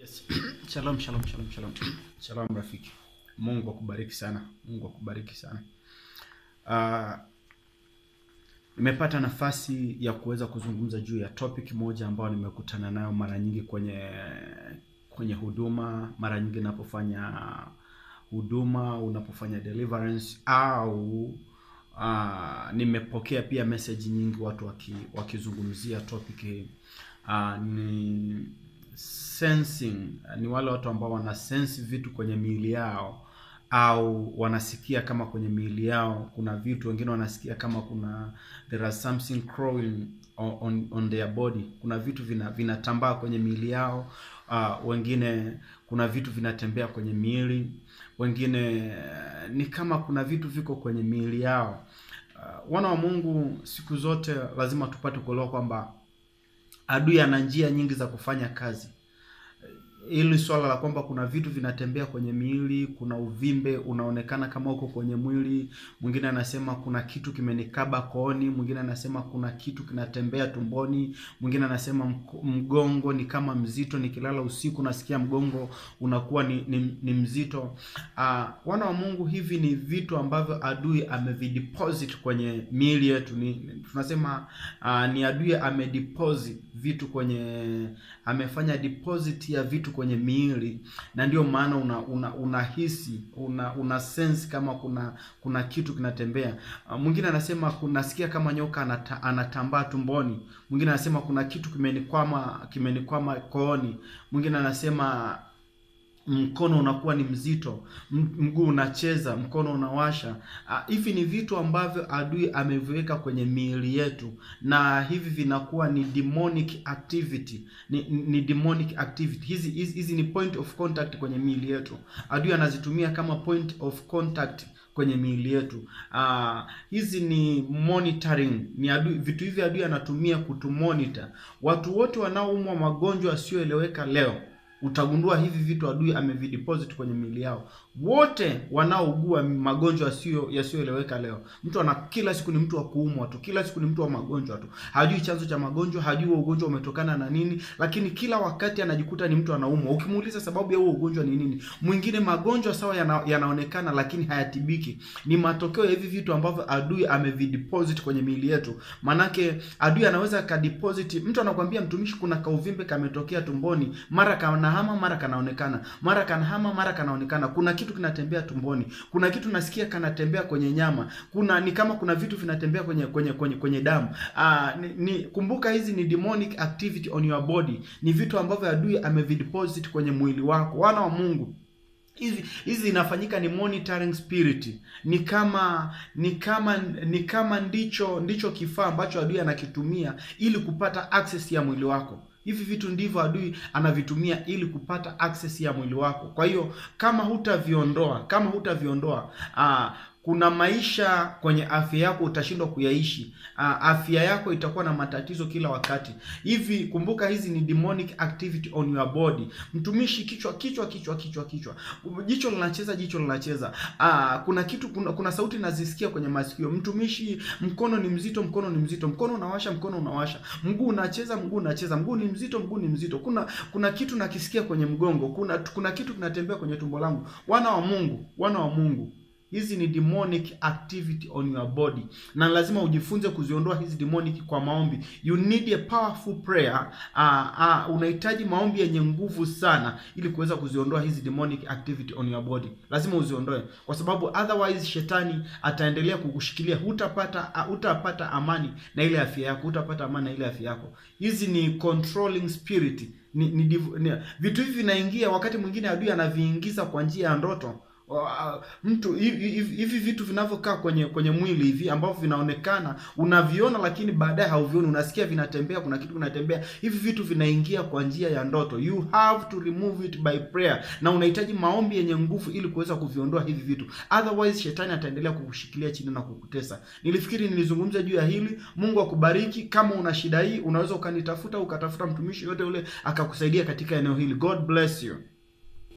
Yes. Shalom, shalom, shalom, shalom. Shalom rafiki. Mungu akubariki sana. Mungu akubariki sana. Ah, nimepata nafasi ya kuweza kuzungumza juu ya topic moja ambayo nimekutana nayo mara nyingi kwenye kwenye huduma, mara nyingi napofanya huduma, unapofanya deliverance au uh, nimepokea pia message nyingi watu waki, wakizungumzia topic hii. Uh, ni sensing, ni wale watu ambao wana sense vitu kwenye miili yao au wanasikia kama kwenye miili yao kuna vitu, wengine wanasikia kama kuna there are something crawling on, on, on their body, kuna vitu vina vinatambaa kwenye miili yao. Uh, wengine kuna vitu vinatembea kwenye miili, wengine uh, ni kama kuna vitu viko kwenye miili yao. Uh, wana wa Mungu, siku zote lazima tupate kuelewa kwamba adui ana njia nyingi za kufanya kazi hili swala la kwamba kuna vitu vinatembea kwenye miili, kuna uvimbe unaonekana kama uko kwenye mwili. Mwingine anasema kuna kitu kimenikaba kooni, mwingine anasema kuna kitu kinatembea tumboni, mwingine anasema mk- mgongo ni kama mzito, nikilala usiku nasikia mgongo unakuwa ni, ni, ni mzito. Uh, wana wa Mungu, hivi ni vitu ambavyo adui amevideposit kwenye miili yetu. Ni, tunasema uh, ni adui amedeposit vitu kwenye amefanya deposit ya vitu kwenye miili na ndio maana una una unahisi una, una sense kama kuna kuna kitu kinatembea. Uh, mwingine anasema kunasikia kama nyoka anata, anatambaa tumboni. Mwingine anasema kuna kitu kimenikwama kimenikwama kooni. Mwingine anasema mkono unakuwa ni mzito, m- mguu unacheza, mkono unawasha. Ah, Hivi ni vitu ambavyo adui ameviweka kwenye miili yetu, na hivi vinakuwa ni demonic activity, ni, ni demonic activity. Hizi hizi hizi ni point of contact kwenye miili yetu. Adui anazitumia kama point of contact kwenye miili yetu. Ah, hizi ni monitoring, ni adui, vitu hivi adui anatumia kutumonitor. Watu wote wanaoumwa magonjwa yasiyoeleweka leo utagundua hivi vitu adui amevideposit kwenye miili yao. Wote wanaougua magonjwa yasiyo yasiyoeleweka leo, mtu ana kila siku ni mtu wa kuumwa tu, kila siku ni mtu wa magonjwa tu, hajui chanzo cha magonjwa, hajui huo ugonjwa umetokana na nini, lakini kila wakati anajikuta ni mtu anaumwa. Ukimuuliza sababu ya huo ugonjwa ni nini, mwingine magonjwa sawa yana, yanaonekana lakini hayatibiki. Ni matokeo ya hivi vitu ambavyo adui amevideposit kwenye miili yetu. Manake adui anaweza akadeposit, mtu anakuambia mtumishi, kuna kauvimbe kametokea tumboni, mara kanahama, mara kanaonekana, mara kanahama, mara kanaonekana. Kuna kitu kinatembea tumboni, kuna kitu nasikia kanatembea kwenye nyama, kuna ni kama kuna vitu vinatembea kwenye kwenye kwenye, kwenye damu. Aa, ni, ni kumbuka hizi ni demonic activity on your body, ni vitu ambavyo adui amevideposit kwenye mwili wako. Wana wa Mungu, hizi hizi inafanyika ni monitoring spirit, ni kama ni kama ni kama ndicho ndicho kifaa ambacho adui anakitumia ili kupata access ya mwili wako. Hivi vitu ndivyo adui anavitumia ili kupata access ya mwili wako. Kwa hiyo kama hutaviondoa, kama hutaviondoa aa, kuna maisha kwenye afya yako utashindwa kuyaishi. Aa, afya yako itakuwa na matatizo kila wakati. Hivi kumbuka, hizi ni demonic activity on your body. Mtumishi, kichwa kichwa kichwa kichwa kichwa, jicho linacheza jicho linacheza. Aa, kuna kitu kuna, kuna sauti nazisikia kwenye masikio. Mtumishi, mkono ni mzito, mkono ni mzito, mkono unawasha, mkono unawasha, mguu unacheza, mguu unacheza, mguu ni mzito, mguu ni mzito. Kuna kuna kitu nakisikia kwenye mgongo, kuna kuna kitu kinatembea kwenye tumbo langu. Wana wa Mungu, wana wa Mungu, hizi ni demonic activity on your body na lazima ujifunze kuziondoa hizi demonic kwa maombi you need a powerful prayer uh, uh, unahitaji maombi yenye nguvu sana ili kuweza kuziondoa hizi demonic activity on your body lazima uziondoe kwa sababu otherwise shetani ataendelea kukushikilia hutapata uh, hutapata amani na ile afya yako hutapata amani na ile afya yako hizi ni controlling spirit ni, ni, div- ni vitu hivi vinaingia wakati mwingine adui anaviingiza kwa njia ya ndoto Wa- mtu hivi hivi- hivi vitu vinavyokaa kwenye kwenye mwili hivi ambavyo vinaonekana unaviona, lakini baadaye hauvioni, unasikia vinatembea, kuna kitu kinatembea. Hivi vitu vinaingia kwa njia ya ndoto. You have to remove it by prayer, na unahitaji maombi yenye nguvu ili kuweza kuviondoa hivi vitu, otherwise shetani ataendelea kukushikilia chini na kukutesa. Nilifikiri nilizungumza juu ya hili. Mungu akubariki. Kama una shida hii, unaweza ukanitafuta, ukatafuta mtumishi yote ule akakusaidia katika eneo hili. God bless you.